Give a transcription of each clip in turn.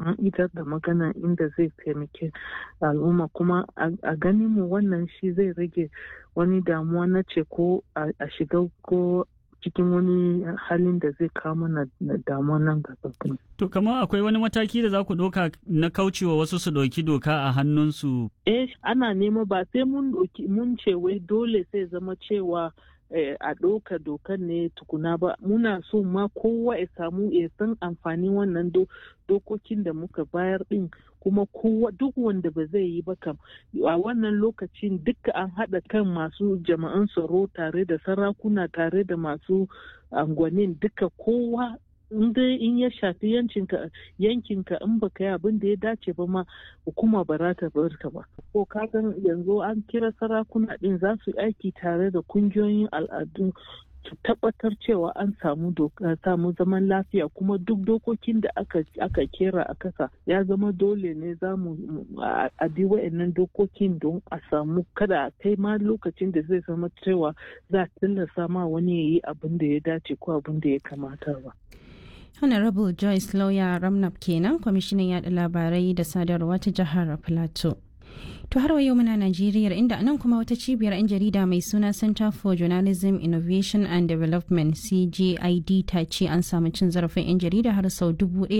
an idar da magana inda zai taimake al'umma kuma a ganin mu wannan shi zai rage wani damuwa na ce ko a shiga ko cikin wani halin da zai kawo mana damuwa nan gaba. To kamar akwai wani mataki da za ku ɗauka na kaucewa wasu su ɗauki doka a hannunsu? Eh ana nema ba sai mun mun ce wai dole sai zama cewa a ɗauka dokan ne tukuna ba muna so ma kowa ya samu ya san amfanin wannan dokokin da muka bayar ɗin kuma kowa duk wanda ba zai yi ba kam a wannan lokacin duka an haɗa kan masu jama'an tsaro tare da sarakuna tare da masu angwanin duka kowa in dai in ya shafi yankinka yankinka in baka yi abin da ya dace ba ma hukuma ba za ta bar ka ba ko ka yanzu an kira sarakuna din za su aiki tare da kungiyoyin al'adu su tabbatar cewa an samu samu zaman lafiya kuma duk dokokin da aka aka kera a kasa ya zama dole ne za mu a bi wa'annan dokokin don a samu kada a kai ma lokacin da zai zama cewa za a tilasta ma wani ya yi abin da ya dace ko abin da ya kamata ba. honorable joyce lawyer ramnap kenan kwamishinan yada labarai da sadarwa ta jihar plateau to har yau muna najeriya inda nan kuma wata cibiyar 'yan jarida mai suna center for journalism innovation and development cgid ta ce an samu cin zarafin 'yan jarida har sau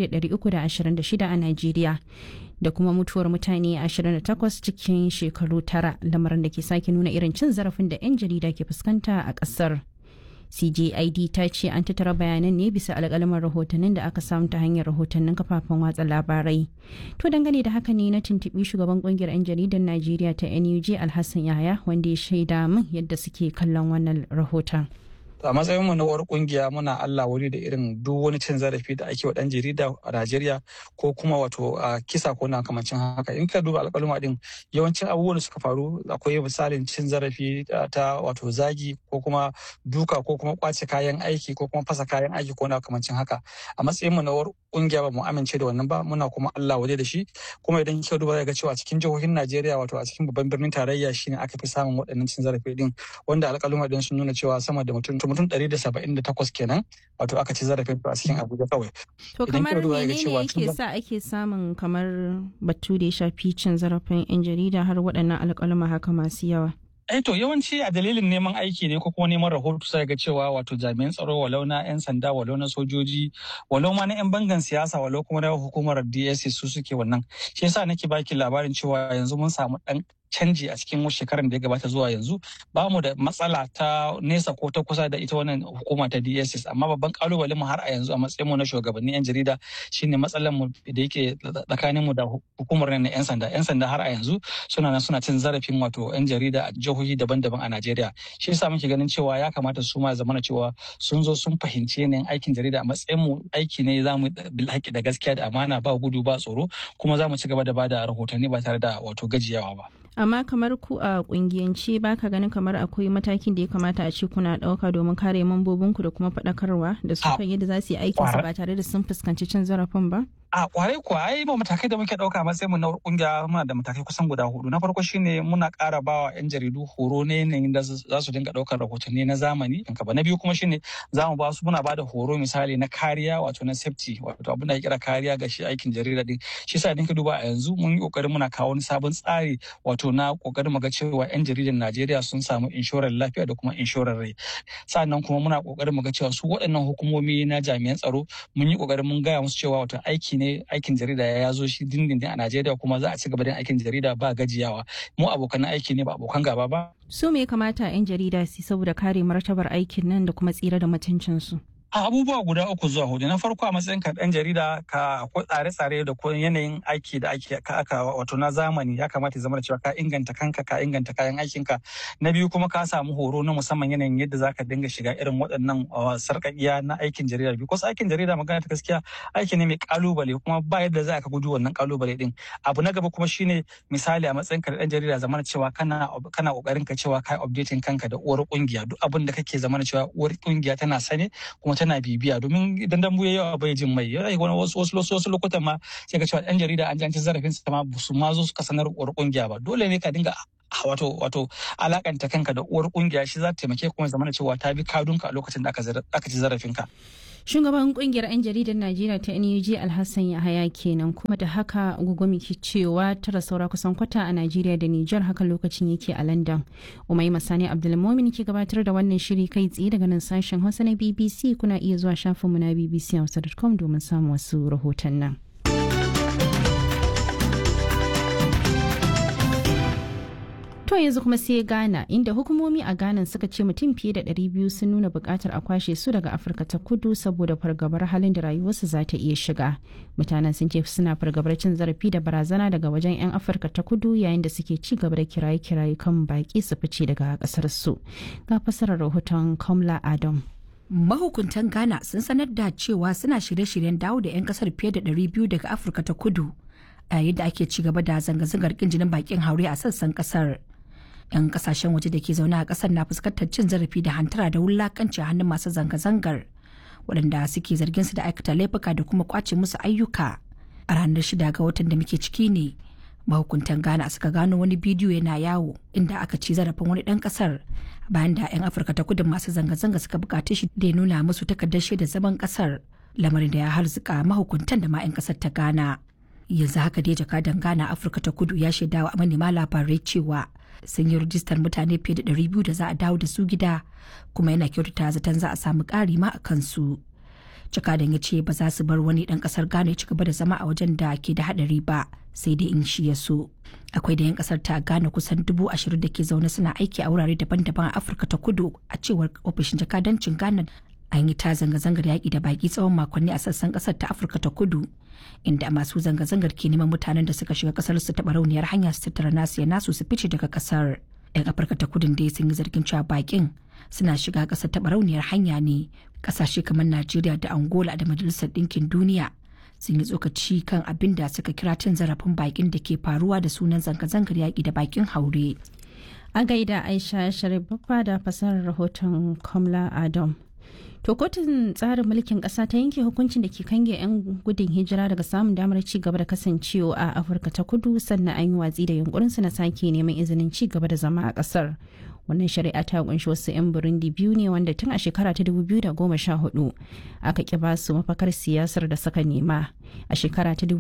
1326 a najeriya da kuma mutuwar mutane 28 cikin shekaru tara lamarin da ke sake nuna irin cin zarafin da 'yan jarida ke fuskanta a ƙasar. CJID ta ce an tattara bayanan ne bisa alƙalaman rahotannin da aka samu ta hanyar rahotannin kafafen watsa labarai. To dangane da haka ne na tuntuɓi shugaban ƙungiyar 'yan jaridar Najeriya ta NUJ Alhassan Yahaya wanda ya shaida min yadda suke kallon wannan rahoton. a matsayin mu na uwar kungiya muna Allah wuri da irin duk wani cin zarafi da ake wa dan jarida a Najeriya ko kuma wato a kisa ko na kamancin haka in ka duba alƙaluma din yawancin abubuwan da suka faru akwai misalin cin zarafi ta wato zagi ko kuma duka ko kuma kwace kayan aiki ko kuma fasa kayan aiki ko na kamancin haka a matsayin mu na uwar kungiya ba mu amince da wannan ba muna kuma Allah waje da shi kuma idan kika duba ga cewa cikin jihohin Najeriya wato a cikin babban birnin tarayya shine aka fi samun waɗannan cin zarafi din wanda alƙaluma din sun nuna cewa sama da mutum mutum 178 kenan wato aka ci zarafin a cikin Abuja kawai. To kamar menene yake sa ake samun kamar batu da ya shafi cin zarafin 'yan jarida har waɗannan alƙaluma haka masu yawa? Eh to yawanci a dalilin neman aiki ne ko kuma neman rahoto sai ga cewa wato jami'an tsaro walau na 'yan sanda walau na sojoji walau ma na 'yan bangan siyasa walau kuma na hukumar DSS su suke wannan. Shi yasa nake baki labarin cewa yanzu mun samu ɗan canji a cikin shekarar da ya gabata zuwa yanzu ba mu da matsala ta nesa ko ta kusa da ita wannan hukuma ta DSS amma babban kalubalen mu har a yanzu a matsayin mu na shugabannin yan jarida shine matsalar mu da yake tsakanin mu da hukumar na yan sanda yan sanda har a yanzu suna nan suna cin zarafin wato yan jarida a jihohi daban-daban a Najeriya shi yasa muke ganin cewa ya kamata su ma zamana cewa sun zo sun fahimci yanayin aikin jarida a matsayin mu aiki ne zamu bil da gaskiya da amana ba gudu ba tsoro kuma za mu ci gaba da bada rahotanni ba tare da wato gajiyawa ba amma kamar ku a kungiyance ba ka ganin kamar akwai matakin da ya kamata a ce kuna ɗauka domin kare mambobinku da kuma faɗakarwa da su kan yadda za su yi aikinsu ba tare da sun fuskanci cin zarafin ba? A kwarai kuwa ai ba matakai da muke ɗauka matsayin mu na kungiya muna da matakai kusan guda hudu. Na farko shine muna ƙara bawa 'yan jaridu horo ne yanayin da za su dinga ɗaukar rahotanni na zamani. Na biyu kuma shine za mu ba su muna ba da horo misali na kariya wato na safety wato abin da ya kira kariya ga shi aikin jarida din. Shi yasa ka duba a yanzu mun yi ƙoƙarin muna kawo wani sabon tsari wato na ƙoƙarin mu ga cewa 'yan jaridan Najeriya sun samu inshorar lafiya da kuma inshorar rai. Sannan kuma muna ƙoƙarin mu ga cewa su waɗannan hukumomi na jami'an tsaro mun yi ƙoƙarin mun gaya musu cewa wato aiki ne aikin jarida ya zo shi dindindin a Najeriya kuma za a ci gaba da aikin jarida ba gajiyawa. Mu abokan aiki ne ba abokan gaba ba. Su me kamata 'yan jarida su saboda kare martabar aikin nan da kuma tsira da mutuncinsu? a abubuwa guda uku zuwa hudu na farko a matsayin ka dan jarida ka akwai tsare-tsare da kuma yanayin aiki da ake ka aka wato na zamani ya kamata ya zama da cewa ka inganta kanka ka inganta kayan aikinka na biyu kuma ka samu horo na musamman yanayin yadda zaka dinga shiga irin waɗannan sarƙaƙiya na aikin jarida because aikin jarida magana ta gaskiya aiki ne mai kalubale kuma ba yadda za ka gudu wannan kalubale din abu na gaba kuma shine misali a matsayin ka dan jarida zamana cewa kana kana kokarin ka cewa kai updating kanka da uwar kungiya duk abin da kake zamana cewa uwar kungiya tana sane kuma tana bibiya domin idan dambu ya yawa bai jin mai yana wani wasu wasu wasu lokutan ma sai ka cewa ɗan jarida an ji zarafin sa ma su ma zo suka sanar uwar kungiya ba dole ne ka dinga wato wato alakanta kanka da uwar kungiya shi za ta taimake kuma zamana cewa ta bi kadunka a lokacin da aka ci zarafin ka Shugaban kungiyar 'yan jaridar Najeriya ta NUG Alhassan Yahaya kenan kuma da haka gugumi ke cewa tara saura kusan kwata a Najeriya da Nijar haka lokacin yake a London. Umai Masani Abdulmumin ke gabatar da wannan shiri kai tsaye daga nan sashen Hausa na BBC kuna iya zuwa shafinmu na bbchausa.com domin samun wasu rahoton nan. To yanzu kuma sai Ghana inda hukumomi a Ghana suka ce mutum fiye da 200 sun nuna bukatar a kwashe su daga Afirka ta kudu saboda fargabar halin da rayuwarsu za ta iya shiga. Mutanen sun ce suna fargabar cin zarafi da barazana daga wajen 'yan Afirka ta kudu yayin da suke ci gaba da kiraye-kiraye kan baki su fice daga kasar su. Ga fasarar rahoton Kamla Adam. Mahukuntan Ghana sun sanar da cewa suna shirye-shiryen dawo da 'yan kasar fiye da 200 daga Afirka ta kudu. a yayin da ake ci gaba da zanga-zangar kin jinin bakin haure a sassan kasar. 'yan kasashen waje da ke zaune a kasar na fuskantar cin zarafi da hantara da wulakanci a hannun masu zanga-zangar waɗanda suke zargin su da aikata laifuka da kuma kwace musu ayyuka a ranar shida ga watan da muke ciki ne mahukuntan ghana suka gano wani bidiyo yana yawo inda aka ci zarafin wani ɗan ƙasar bayan da 'yan afirka ta kudu masu zanga-zanga suka bukaci shi da ya nuna musu takardar shaida zaman ƙasar lamarin da ya harzuka mahukuntan da ma 'yan ƙasar ta ghana yanzu haka dai jakadan ghana afirka ta kudu ya shaidawa manema labarai cewa sun yi rijistar mutane fiye da 200 da za a dawo da su gida kuma yana kyautata zaton za a samu ƙari ma a kansu jakadan ya ce ba za su bar wani ɗan ƙasar ghana ya ci gaba da zama a wajen da ke da haɗari ba sai dai in shi ya so akwai da 'yan ƙasar ta ghana kusan dubu ashirin da ke zaune suna aiki a wurare daban-daban a afirka ta kudu a cewar ofishin jakadancin ghana an yi ta zanga-zangar yaƙi da baƙi tsawon makonni a sassan ƙasar ta afirka ta kudu inda masu zanga-zangar ke neman mutanen da suka shiga ƙasar su taɓa rauniyar hanya su tattara nasu ya nasu su fice daga ƙasar yan afirka ta kudin dai sun yi zargin cewa baƙin suna shiga ƙasar taɓa rauniyar hanya ne ƙasashe kamar najeriya da angola da majalisar ɗinkin duniya sun yi tsokaci kan abin da suka kira cin zarafin baƙin da ke faruwa da sunan zanga-zangar yaƙi da baƙin haure A gaida Aisha Sharif Baffa da fasarar rahoton Kamla Adam. To kotun tsarin mulkin ƙasa ta yanke hukuncin da ke kange 'yan gudun hijira daga samun damar ci gaba da kasancewa a Afirka ta kudu sannan an yi watsi da yunkurinsu na sake neman izinin ci gaba da zama a ƙasar. Wannan shari'a ta kunshi wasu 'yan Burundi biyu ne wanda tun a shekara ta 2014 aka ƙi ba su mafakar siyasar da suka nema. A shekara ta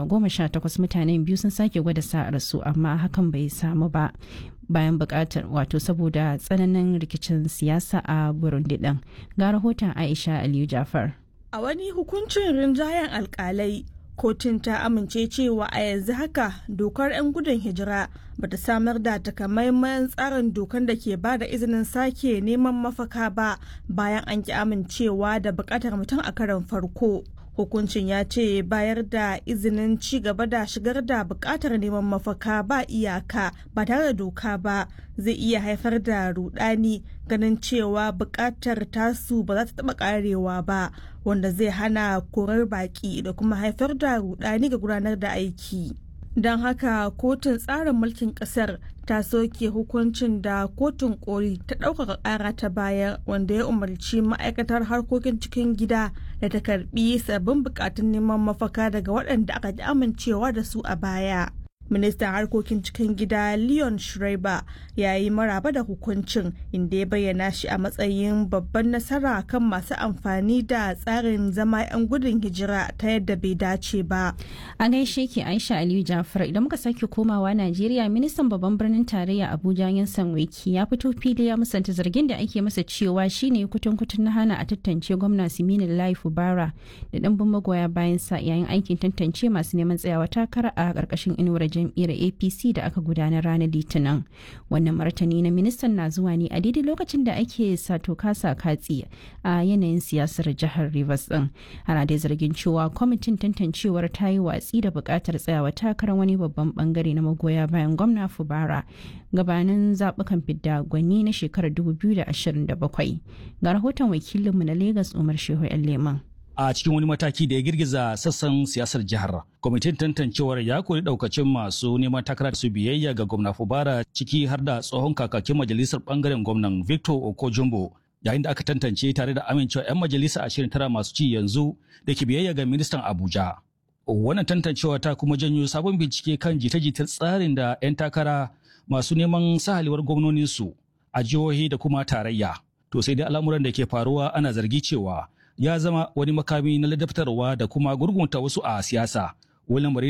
2018 mutanen biyu sun sake gwada sa'ar su amma hakan bai samu ba. bayan bukatar wato saboda tsananin rikicin siyasa a burundi din ga rahoton aisha aliyu jafar a wani hukuncin rinjayen alkalai kotun ta amince cewa a yanzu haka dokar 'yan gudun hijira bata samar da takamaiman tsarin dokar da ke ba da izinin sake neman mafaka ba bayan an ki amincewa da bukatar mutum a karon farko hukuncin ya ce bayar da izinin ci gaba da shigar da bukatar neman mafaka ba iyaka ba tare da doka ba zai iya haifar da rudani ganin cewa bukatar tasu ba za ta taba karewa ba wanda zai hana korar baki da kuma haifar da rudani ga gudanar da aiki don haka kotun tsarin mulkin kasar ta soke hukuncin da kotun koli ta ɗaukaka ƙara ta baya wanda ya umarci ma'aikatar harkokin cikin gida da ta karbi sabbin bukatun neman mafaka daga waɗanda aka ji amincewa da su a baya ministan harkokin cikin gida leon schreiber ya yi maraba da hukuncin inda ya bayyana shi a matsayin babban nasara kan masu amfani da tsarin zama 'yan gudun hijira ta yadda bai dace ba a gaishe ki aisha aliyu jafar idan muka sake komawa najeriya ministan babban birnin tarayya abuja yansan wiki ya fito fili ya musanta zargin da ake masa cewa shine kutun kutun na hana a tantance gwamna siminin lai fubara da ɗanbin magoya bayan sa yayin aikin tantance masu neman tsayawa takara a ƙarƙashin inuwar jam'iyyar apc da aka gudanar ranar litinin wannan martani na ministan na zuwa ne a daidai lokacin da ake sato kasa katsi a yanayin siyasar jihar rivers din ana dai zargin cewa kwamitin tantancewar ta yi watsi da buƙatar tsayawa takarar wani babban bangare na magoya bayan gwamna fubara gabanin zaɓukan fidda gwani na shekarar 2027 ga rahoton wakilinmu na lagos umar shehu yan leman a cikin wani mataki da ya girgiza sassan siyasar jihar. Kwamitin tantancewar ya kori daukacin masu neman takara su biyayya ga gwamna Fubara ciki har da tsohon kakakin majalisar bangaren gwamnan Victor Okojumbo yayin da aka tantance tare da amincewa 'yan majalisa ashirin tara masu ci yanzu da ke biyayya ga ministan Abuja. Wannan tantancewa ta kuma janyo sabon bincike kan jita-jitar tsarin da 'yan takara masu neman sahalewar gwamnoninsu a jihohi da kuma tarayya. To sai dai al'amuran da ke faruwa ana zargi cewa ya zama wani makami na ladabtarwa da kuma gurgunta wasu a siyasa. Wani